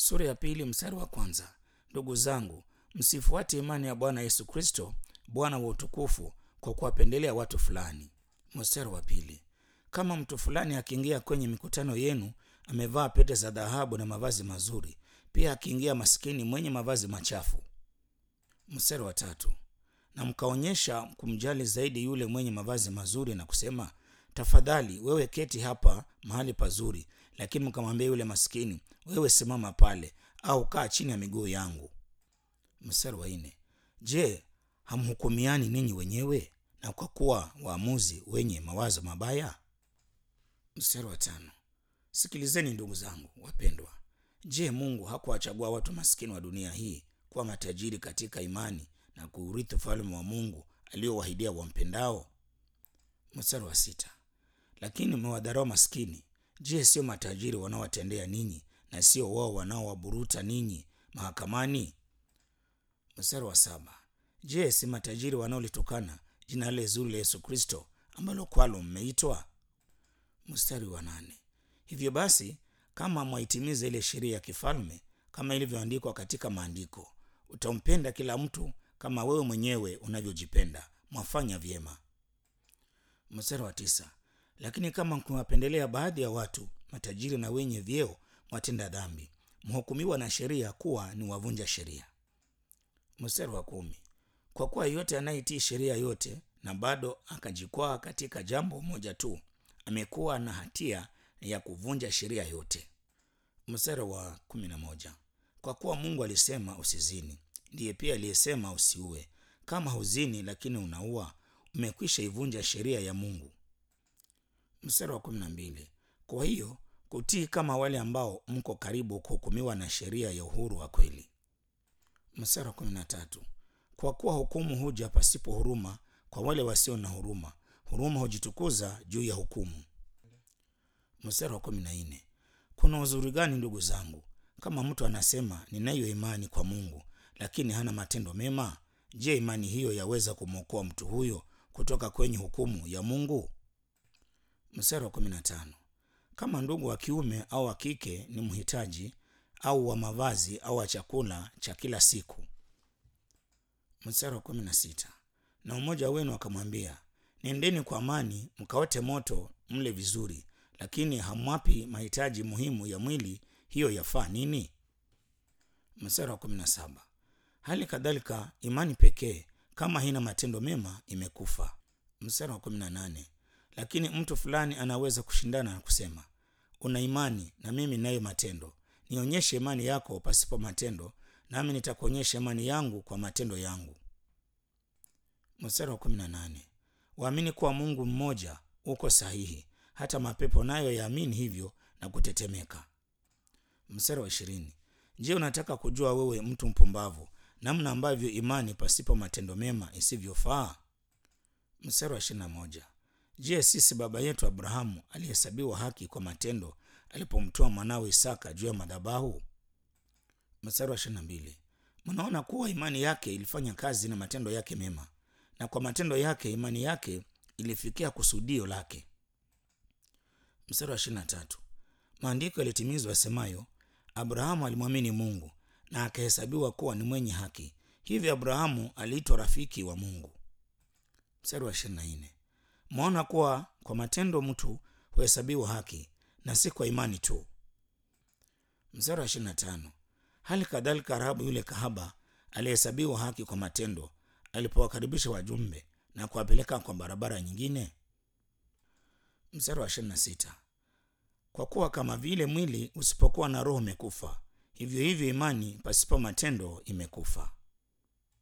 sura ya pili mstari wa kwanza ndugu zangu msifuate imani ya bwana yesu kristo bwana wa utukufu kwa kuwapendelea watu fulani mstari wa pili kama mtu fulani akiingia kwenye mikutano yenu amevaa pete za dhahabu na mavazi mazuri pia akiingia maskini mwenye mavazi machafu mstari wa tatu na mkaonyesha kumjali zaidi yule mwenye mavazi mazuri na kusema tafadhali wewe keti hapa mahali pazuri lakini mkamwambia yule maskini wewe simama pale au kaa chini ya miguu yangu mstari wa nne je hamhukumiani ninyi wenyewe na kwa kuwa waamuzi wenye mawazo mabaya mstari wa tano sikilizeni ndugu zangu wapendwa je mungu hakuwachagua watu maskini wa dunia hii kuwa matajiri katika imani na kuurithi ufalme wa mungu aliowahidia wampendao mstari wa sita lakini mmewadharau maskini je sio matajiri wanaowatendea ninyi na sio wao wanaowaburuta ninyi mahakamani mstari wa saba je si matajiri wanaolitukana jina lile zuri la yesu kristo ambalo kwalo mmeitwa mstari wa nane hivyo basi kama mwaitimiza ile sheria ya kifalme kama ilivyoandikwa katika maandiko utampenda kila mtu kama wewe mwenyewe unavyojipenda mwafanya vyema mstari wa tisa lakini kama mkiwapendelea baadhi ya watu matajiri na wenye vyeo mwatenda dhambi mhukumiwa na sheria kuwa ni wavunja sheria mstari wa kumi kwa kuwa yeyote anayetii sheria yote na bado akajikwaa katika jambo moja tu amekuwa na hatia ya kuvunja sheria yote mstari wa kumi na moja kwa kuwa mungu alisema usizini ndiye pia aliyesema usiue kama huzini lakini unaua umekwisha ivunja sheria ya mungu mstari wa kumi na mbili kwa hiyo kutii kama wale ambao mko karibu kuhukumiwa na sheria ya uhuru wa kweli mstari wa kumi na tatu kwa kuwa hukumu huja pasipo huruma kwa wale wasio na huruma huruma hujitukuza juu ya hukumu mstari wa kumi na nne kuna uzuri gani ndugu zangu kama mtu anasema ninayo imani kwa mungu lakini hana matendo mema je imani hiyo yaweza kumwokoa mtu huyo kutoka kwenye hukumu ya mungu mstari wa kumi na tano kama ndugu wa kiume au wa kike ni mhitaji au wa mavazi au wa chakula cha kila siku mstari wa kumi na sita na mmoja wenu akamwambia nendeni kwa amani mkaote moto mle vizuri lakini hamwapi mahitaji muhimu ya mwili hiyo yafaa nini mstari wa kumi na saba hali kadhalika imani pekee kama haina matendo mema imekufa mstari wa kumi na nane lakini mtu fulani anaweza kushindana na kusema una imani na mimi nayo matendo nionyeshe imani yako pasipo matendo nami nitakuonyesha imani yangu kwa matendo yangu mstari wa kumi na nane waamini kuwa mungu mmoja uko sahihi hata mapepo nayo yaamini hivyo na kutetemeka mstari wa ishirini je unataka kujua wewe mtu mpumbavu namna ambavyo imani pasipo matendo mema isivyofaa mstari wa ishirina moja je sisi baba yetu abrahamu alihesabiwa haki kwa matendo alipomtoa mwanawe isaka juu ya madhabahu mstari wa ishirina mbili mnaona kuwa imani yake ilifanya kazi na matendo yake mema na kwa matendo yake imani yake ilifikia kusudio lake mstari wa ishirina tatu maandiko yalitimizwa yasemayo abrahamu alimwamini mungu na akahesabiwa kuwa ni mwenye haki hivyo abrahamu aliitwa rafiki wa mungu mstari wa ishirina nne mwaona kuwa kwa matendo mtu huhesabiwa haki na si kwa imani tu mstari wa ishirina tano hali kadhalika rahabu yule kahaba alihesabiwa haki kwa matendo alipowakaribisha wajumbe na kuwapeleka kwa barabara nyingine mstari wa ishirina sita kwa kuwa kama vile mwili usipokuwa na roho umekufa hivyo hivyo imani pasipo matendo imekufa